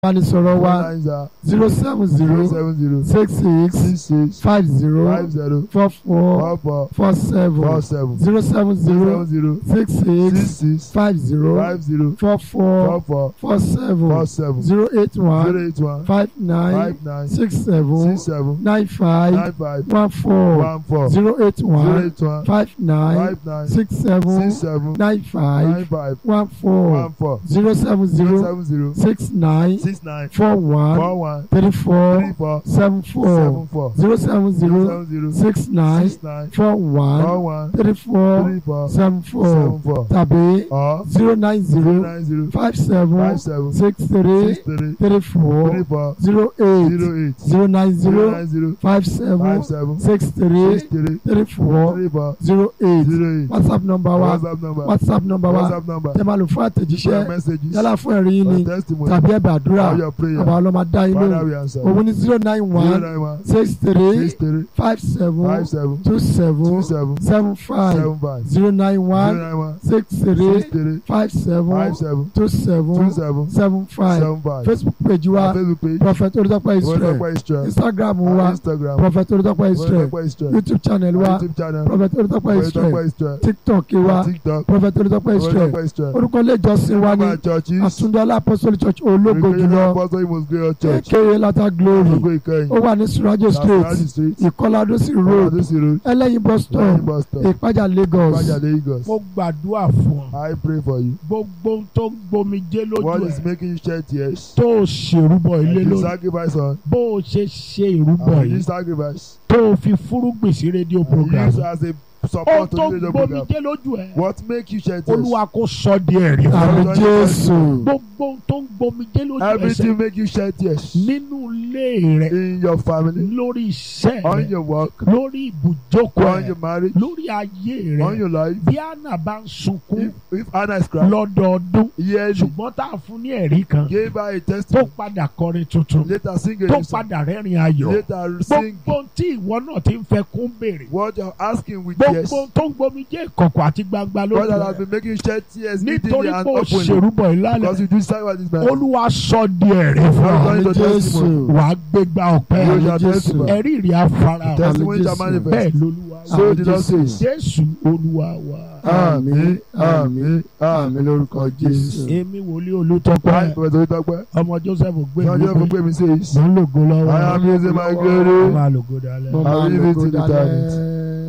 ìbánisọ̀rọ̀ wa lines are zero seven zero zero seven zero six six six six five zero five zero four four four four four seven four seven zero seven zero zero zero six six six six five zero five zero four four four four four seven four seven zero eight one zero eight one five nine five nine six seven six seven nine five nine five one four one four zero eight zero one eight one five nine five nine six seven six seven nine five nine five one four one four zero seven zero zero seven zero six nine six nine four one four one three three four four seven four seven four zero seven zero zero seven zero six nine six nine four four one one three four three four seven four seven four tàbí or zero nine zero zero nine zero five seven five seven six three six three three four three four zero eight zero eight zero nine zero zero nine zero five five seven seven six three six three three four three four zero eight zero eight whatsapp number wa whatsapp number whatsapp number wa whatsapp number tẹ́ máa lò fún for àtẹ̀jíṣẹ́ messages yálà fún ẹ̀rí yín for ni testimony tàbí ẹ̀bẹ̀ àdúrà for your prayer bàbá ọlọ́mọ dá yín father lóhùn we answer òun ní zero nine zero one nine one six three six three five seven five seven two seven two seven seven five seven five zero nine zero one nine one six three six three five seven five seven two two seven seven seven five seven five facebook page wa our facebook page prophet olùdókòwò israel Olùdókòwò Israel instagram our wa instagram prophet olùdókòwò israel Olùdókòwò Israel youtube channel our wa youtube channel prophet olùdókòwò israel Olùdókòwò Israel tiktok wa our tiktok prophet olùdókòwò israel Olùdókòwò Israel orúkọ ilé ìjọsìn wa ní our churches àtúndọ́lá apostolic church ológo Recreation jùlọ apostle Imo Great church aka lata glory Ológo Ìkẹyìn ó wà ní surajo street Lasarasi street ìkọládósì road Oladosi road ẹlẹ́yin bus stop Lẹ́yìn bus stop ìpájà lagos Ìpàjà Lagos mo gbàdúrà fún ọ I pray for you gbogbo ohun tó ń gbomijé lójú what is ẹ making you shed tears tó o ṣèrúbọ ilé and you lórí sacrifice on bó o ṣe ṣe ìrúbọ and you yìí sacrifice tó o fi fúrúgbìn sí rédíò and program use as a ohun support to tó the ń radio program gbomijé lójú ẹ what make you shed tears olúwa kò sọ di ẹ̀rí fún ọ. àmì jésù gbogbo ohun tó ń gbomijé lójú ẹ everything ṣe make you shed tears nínú ilé rẹ in your family lórí iṣẹ́ on rẹ your work lórí ibùjókòó on rẹ your marriage lórí ayé on rẹ your life bí àná bá ń sunkún if if Anna is crying lọ́dọọdún yearly ṣùgbọ́n tá a fún ní ẹ̀rí kan give her a tó testimony padà kọrin tuntun later sing a tó new song padà rẹ́rìn ayọ̀ later sing gbogbo tí ìwọ náà ti ń fẹ́ kún béèrè what you're asking with tears gbogbo tó ń gbomi jẹ́ ìkọ̀kọ̀ àti gbangba God that has lójú been making you shed tears nítorí meetingly and pé o openly ṣèrúbọ because ìlànà you do sacrifice this man olúwa sọ di ẹ̀rí fún ọ Lord, àmì your testimony. jésù wà á gbégbá ọpẹ́ You àmì shall jésù testify. ẹ̀rí rí afárá The testimony Àmì shall Jésù. manifest bẹ́ẹ̀ lolúwa wà. so the Lord Jésù. says jésù olúwa wa àmì àmì àmì lórúkọ jésù. èmi wòlíì olùtọ́pẹ́ I Professor Oritokpe ọmọ joseph gbé John mi Jeff Ogbemi says mo ń lògo lọ́wọ́ I am using my mo glory máa lògo dalẹ̀. mo I máa will leave it lògo to the dalẹ̀.